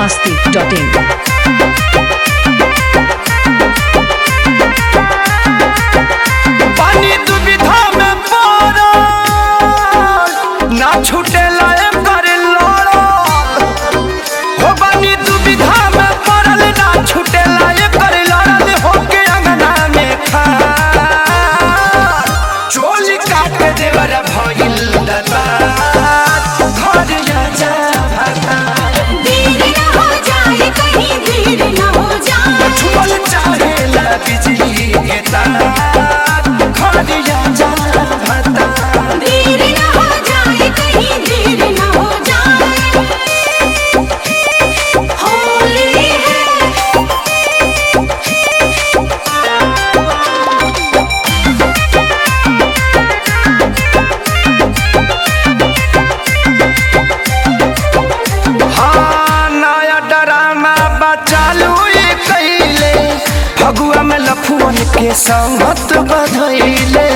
masti.in. पानी दुविधा में पड़ल ना छूटेला एकर लड़ल हो पानी दुविधा में पड़ल ना छूटेला एकर लड़ल होके अंगना में खार चोली काट देवर भइल दता घर जा भाता देर न हो जाए कहीं देर न हो जाए छुअल चाहेला बिजली के तार घर जा भाता देर न हो जाए कहीं देर न हो जाए होली है हाँ नया ड्रामा बचालू ये कैले फगुआ में लफुअन के संगत बधैले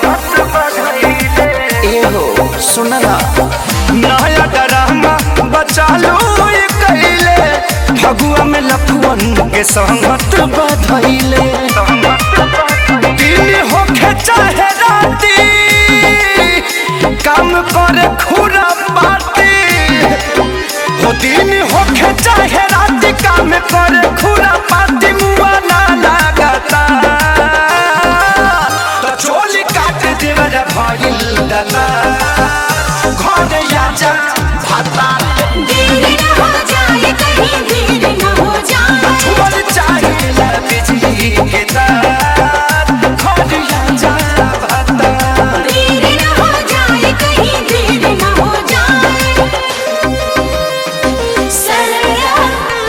एहो सुनला नया ड्रामा बचालू ये कैले फगुआ में लफुअन के संगत बधैले दिन होखे चाहे राती काम करे खुरा बाती हो दिन होखे चाहे रात काम करे खुरा पाती मुआ ना लागता तो चोली काट देवर भइल दला घर आजा भाता देर न हो जाए कहीं देर न हो जाए छुअल चाहे ला बिजली के तार घर आजा भाता देर न हो जाए कहीं देर न हो जाए सरया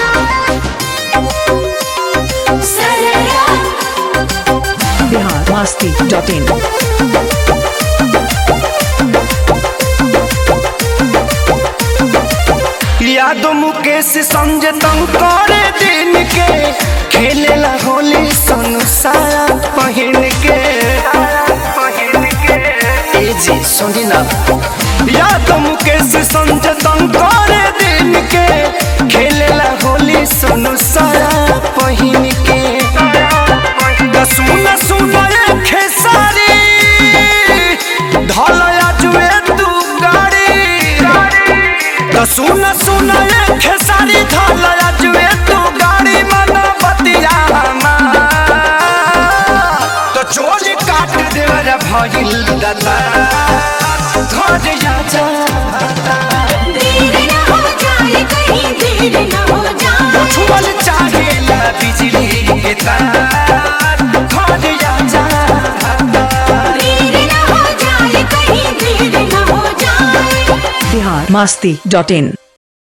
सरया Bihar masti.in. यादो मुकेश संजय तंग करे दिन के खेलेला होली संसार पहिन के ए जी सुनी ना यादो मुकेश संजय तंग करे दिन के खेलेला होली संसार पहिन के दा सुना सुना ये खेसारी धलया जुए तू गाड़ी तो सुन सुन ये खेसारी धलया जुए तू गाड़ी मन बतिया तो चोली काट देवर भइल दता घर जा देर न हो जाए कहीं देर न हो जाए छुअल चाहेला बिजली के तार घर जा देर न हो जाए कहीं देर न हो जाए Bihar masti.in.